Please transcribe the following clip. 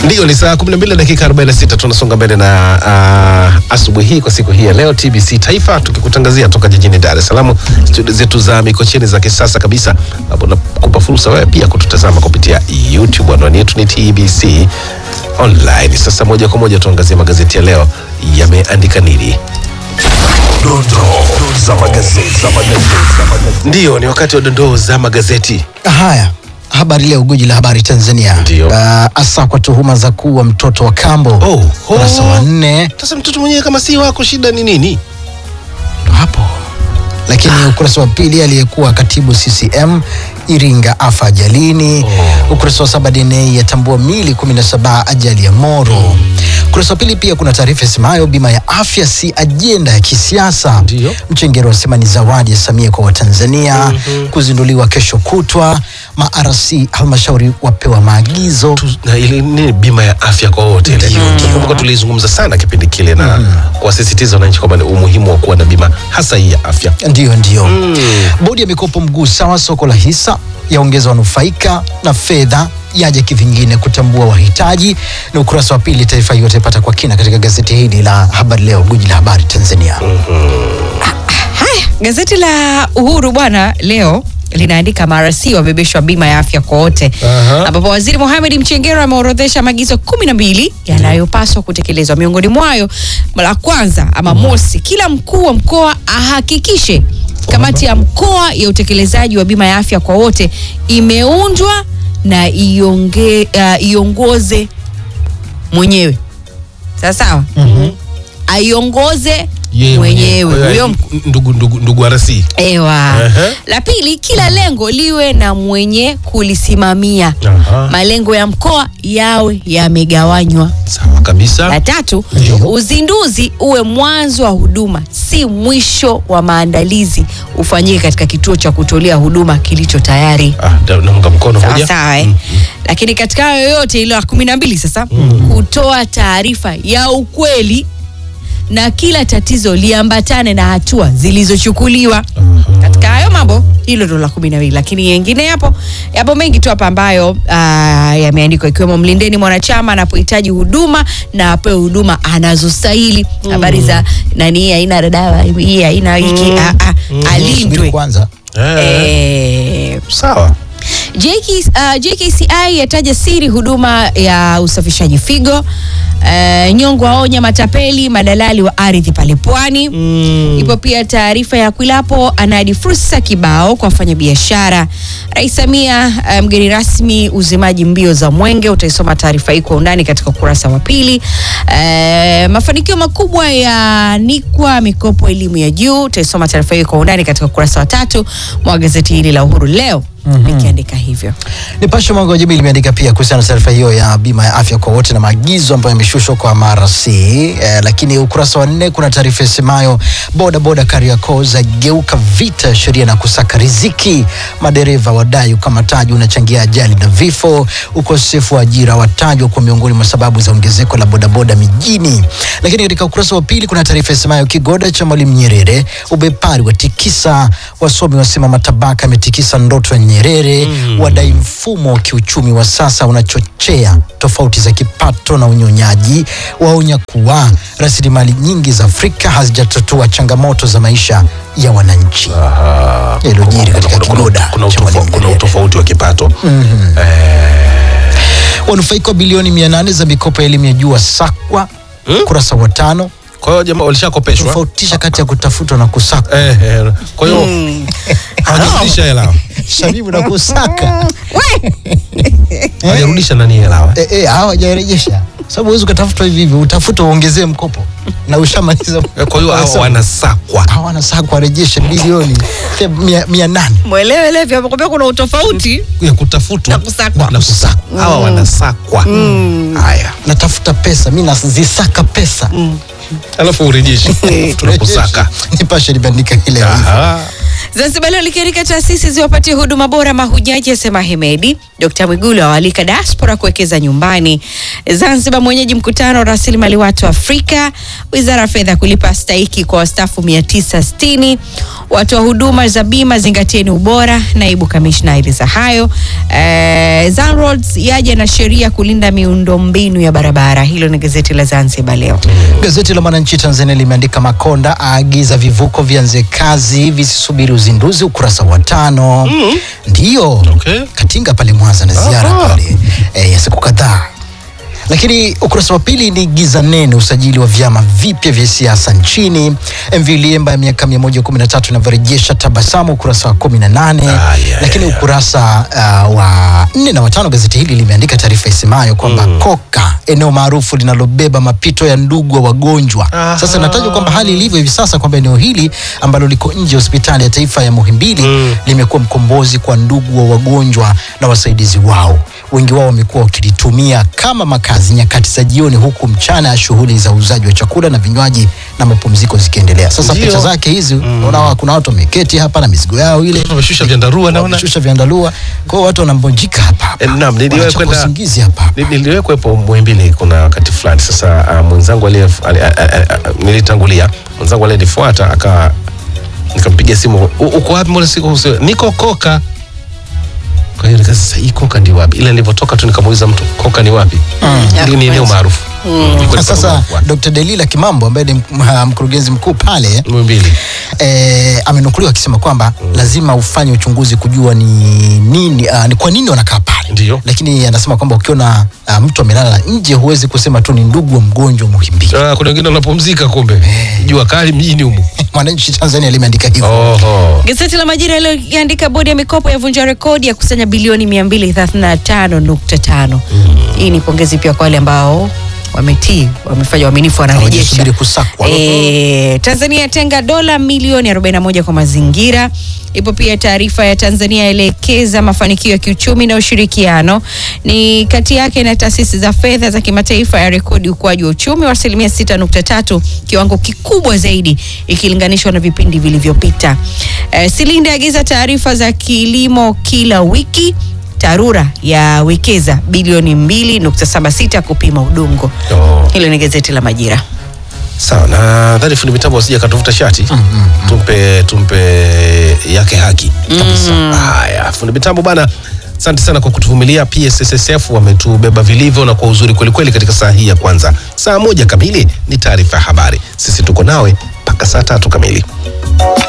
Ndio, ni saa 12 dakika 46 tunasonga mbele na uh, asubuhi hii kwa siku hii ya leo TBC Taifa tukikutangazia toka jijini Dar es Salaam, studio zetu za Mikocheni za kisasa kabisa, ambapo nakupa fursa wewe pia kututazama kupitia YouTube. Anwani yetu ni TBC Online. Sasa moja kwa moja tuangazie magazeti ya leo yameandika nini. Dondoo za magazeti. Za magazeti. Za magazeti. Ndio, ni wakati wa dondoo za magazeti. Haya, habari leo, guji la habari Tanzania. Ndio. Uh, asa kwa tuhuma za kuua mtoto wa kambo Oh, ukurasa wa nne Sasa mtoto mwenyewe kama si wako, shida ni nini? ndo hapo, lakini ukurasa wa pili aliyekuwa katibu CCM Iringa afa ajalini. Ukurasa wa saba DNA yatambua mili 17 ajali ya Moro. Ukurasa wa pili pia kuna taarifa isemayo bima ya afya si ajenda ya kisiasa. Ndio. Mchengero wasema ni zawadi ya Samia kwa Watanzania. Kuzinduliwa kesho kutwa. Ma-RC halmashauri wapewa maagizo. Tu- na ile nini bima ya afya kwa wote ile. Nakumbuka tulizungumza sana kipindi kile na kuwasisitiza wananchi kwamba ni umuhimu wa kuwa na bima hasa hii ya afya. Ndio, ndio. Bodi ya mikopo mguu sawa, soko la hisa yaongeza wanufaika na fedha yaja kivingine kutambua wahitaji. Na ukurasa wa pili, taarifa hiyo utaipata kwa kina katika gazeti hili la Habari Leo, guji la habari Tanzania. Haya, gazeti la Uhuru bwana leo linaandika MRC wabebeshwa bima ya afya kwa wote, Aha. ambapo Waziri Mohamed Mchengero ameorodhesha maagizo kumi na mbili yanayopaswa kutekelezwa. Miongoni mwayo la kwanza ama mosi, kila mkuu wa mkoa ahakikishe kamati ya mkoa ya utekelezaji wa bima ya afya kwa wote imeundwa na ionge, uh, iongoze mwenyewe sawa sawa, aiongoze mwenyewe huyo mkuu ndugu ndugu ndugu RC. Ewa. Ehe. La pili, kila lengo liwe na mwenye kulisimamia. Aha. Malengo ya mkoa yawe yamegawanywa. Sawa kabisa. La tatu, Ndio. uzinduzi uwe mwanzo wa huduma, si mwisho wa maandalizi. Ufanyike katika kituo cha kutolea huduma kilicho tayari. Ah, da- naunga mkono Sawa moja. sawa eh? Lakini katika hayo yote ile ya kumi na mbili sasa kutoa taarifa ya ukweli na kila tatizo liambatane na hatua zilizochukuliwa katika hayo mambo. Hilo ndo la kumi na mbili, lakini yengine yapo yapo mengi tu hapa ambayo ah, yameandikwa ikiwemo mlindeni mwanachama anapohitaji huduma na apewe huduma anazostahili. Habari za nani, hii haina dawa, hii haina hiki, ah, ah, Subiri alindwe kwanza. Eh, eh, Sawa. JK, uh, JKCI yataja siri huduma ya usafishaji figo. Uh, Nyongo aonya matapeli madalali wa ardhi pale Pwani. Ipo pia taarifa ya Kwilapo anadi fursa kibao kwa wafanyabiashara. Rais Samia uh, mgeni rasmi uzimaji mbio za Mwenge. Utaisoma taarifa hii kwa undani katika ukurasa wa pili. Uh, mafanikio makubwa ya Nikwa mikopo elimu ya juu. Utaisoma taarifa hii kwa undani katika ukurasa wa tatu mwa gazeti hili la Uhuru leo likiandika hivyo. Nipashe mwanga wa jamii limeandika pia kuhusiana na taarifa hiyo ya bima ya afya kwa wote na maagizo ambayo yameshushwa kwa MRC. Eh, lakini ukurasa wa nne kuna taarifa isemayo boda boda Kariakoo zageuka vita ya sheria na kusaka riziki. Madereva wadai ukamataji unachangia ajali na vifo. Ukosefu wa ajira watajwa kuwa miongoni mwa sababu za ongezeko la bodaboda mijini. Lakini katika ukurasa wa pili kuna taarifa isemayo kigoda cha Mwalimu Nyerere ubepari wa tikisa. Wasomi wasema matabaka yametikisa ndoto ya Nyerere. Wadai mfumo wa kiuchumi wa sasa unachochea tofauti za kipato na unyonyaji. Waonya kuwa rasilimali nyingi za Afrika hazijatatua changamoto za maisha ya wananchi. Aha. Yaliyojiri katika Kuna- kuna- kigoda kuna cha utofa- Mwalimu kuna Nyerere. utofauti wa kipato. Wanufaika wa bilioni mia nane za mikopo ya elimu ya juu wasakwa. Ukurasa wa tano Kwa hiyo jamaa walishakopeshwa. tofautisha kati ya kutafutwa na kusakwa. Eh, eh, kwa hiyo hawajarudisha hela. Shabibu na kusaka Hawajarudisha nani hela. Eh, eh, hawajarejesha sababu huwezi ukatafutwa hivi hivi, utafuta uongezee mkopo na ushamaliza. Eh, Kwa hiyo hawa wanasakwa. hawana saa kuwarejesha bilioni eh, mia, mia nane mwelewe Levi amekwambia kuna utofauti ya kutafutwa Na kusakwa. na kusakwa. Hawa wanasakwa. Haya. natafuta pesa mi nazisaka pesa Alafu urejeshi. Tunakusaka. Nipashe limeandika ile Aha. Zanzibar leo likiandika taasisi ziwapatie huduma bora mahujaji, asema Hemedi. Dkt Mwigulu awalika diaspora kuwekeza nyumbani. Zanzibar mwenyeji mkutano wa rasilimali watu Afrika. Wizara ya fedha kulipa stahiki kwa wastaafu 960. Watu wa huduma za bima zingatieni ubora. Naibu kamishna aeleza hayo. Eh, Zanroads yaja na sheria kulinda miundombinu ya barabara. Hilo ni gazeti la Zanzibar leo. Gazeti la Mwananchi Tanzania limeandika Makonda aagiza vivuko vianze kazi visisubiri uzinduzi, ukurasa wa tano. Ndiyo Okay. Katinga pale Mwanza na ziara Aha. pale eh, ya siku kadhaa. Lakini ukurasa wa pili ni giza nene, usajili wa vyama vipya vya siasa nchini. MV Liemba ya miaka 113 inavyorejesha tabasamu, ukurasa wa 18. Ah, yeah, Lakini yeah. ukurasa uh, wa nne na watano gazeti hili limeandika taarifa isemayo kwamba Koka, eneo maarufu linalobeba mapito ya ndugu wa wagonjwa. Aha. Sasa inatajwa kwamba hali ilivyo hivi sasa kwamba eneo hili ambalo liko nje ya hospitali ya taifa ya Muhimbili Mm. limekuwa mkombozi kwa ndugu wa wagonjwa na wasaidizi wao. Wengi wao wamekuwa wakilitumia kama makazi nyakati za jioni, huku mchana shughuli za uuzaji wa chakula na vinywaji na mapumziko zikiendelea. Sasa Ndio. picha zake hizi unaona, kuna watu wameketi hapa na mizigo yao ile Wameshusha vyandarua naona. wameshusha vyandarua, kwa hiyo watu wanambonjika hapa hapa, Eh, naam, niliwahi Wanachapa kwenda- usingizi hapa hapa. Ni- Niliwahi kuwepo Muhimbili kuna wakati fulani. Sasa uh, mwenzangu aliye ali- a- a- a- nilitangulia, mwenzangu aliyenifuata aka nikampigia simu, "U- uko wapi? Mbona siko usi- niko Koka. Kwa hiyo nika sasa hii Koka ndi wapi? Ile nilivyotoka tu nikamuuliza mtu Koka ni wapi? Hili ni eneo maarufu. Ilikuwa ni Sasa Koka. Dr. Delila Kimambo ambaye ni m- ha, mkurugenzi mkuu pale Muhimbili. eh, amenukuliwa akisema kwamba lazima ufanye uchunguzi kujua ni nini uh, ni kwa nini wanakaa pale. Ndio. Lakini anasema kwamba ukiona uh, mtu amelala nje huwezi kusema tu ni ndugu wa mgonjwa Muhimbili. Ah, kuna wengine wanapumzika kumbe. Jua kali mjini humu. Mwananchi Tanzania limeandika hivyo. Oho. Gazeti la Majira iliyoandika bodi ya mikopo yavunja rekodi ya kusanya bilioni 235.5. Hii ni pongezi pia kwa wale ambao wametii, wamefanya uaminifu, wanarejesha. Hawajasubiri kusakwa. E, Tanzania yatenga dola milioni 41 kwa mazingira. Ipo pia taarifa ya Tanzania yaelekeza mafanikio ya kiuchumi na ushirikiano ni kati yake na taasisi za fedha za kimataifa ya rekodi ukuaji wa uchumi wa asilimia 6.3, kiwango kikubwa zaidi ikilinganishwa na vipindi vilivyopita. E, Silinde agiza taarifa za kilimo kila wiki. TARURA yawekeza bilioni 2.76 kupima udongo. Oh. Hilo ni gazeti la Majira. Sawa, nadhani fundi mitambo asije akatuvuta shati. Tumpe tumpe yake haki kabisa. Haya, fundi mitambo bana, asante sana kwa kutuvumilia. PSSSF wametubeba vilivyo na kwa uzuri kwelikweli katika saa hii ya kwanza. Saa moja kamili ni taarifa ya habari. Sisi tuko nawe mpaka saa tatu kamili.